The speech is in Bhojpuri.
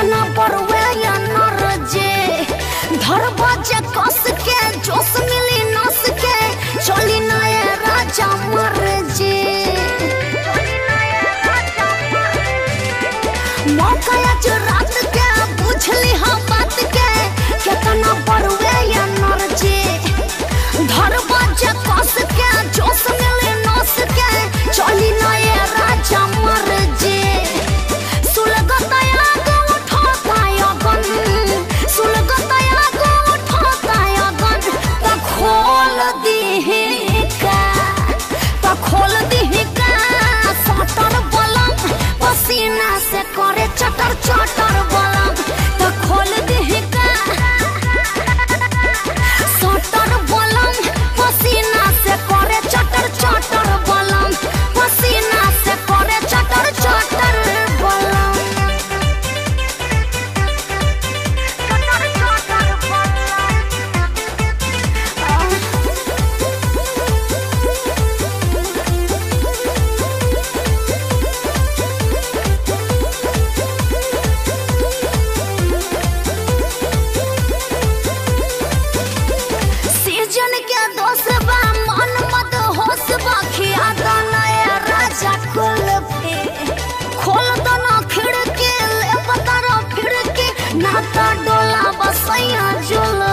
केतना बड़वे या नर जे धर बजे कस के जोश मिली नस के चली नए राजा मर जे मौका आज रात के बुझली हम बात के केतना बड़वे या नर जे धर बजे कस के जोश मिली नस के चली नए राजा मर जे सुलगतया गो उठाताया गन सुलगतया गो उठाताया गन त खोल दिहे का त खोल दिहे का सटर बलम पसीना से करे चटर चटर बलम त खोल दिहे का सटर बलम पसीना से करे चटर चटर बलम पसीना से करे चटर चटर बलम चटर चटर सीजन के दोष बा मन मत होश बा खिया नए राजा कुल्फी खोल दो ना खिड़की ले बतर खिड़की नाता डोला बसैया जुल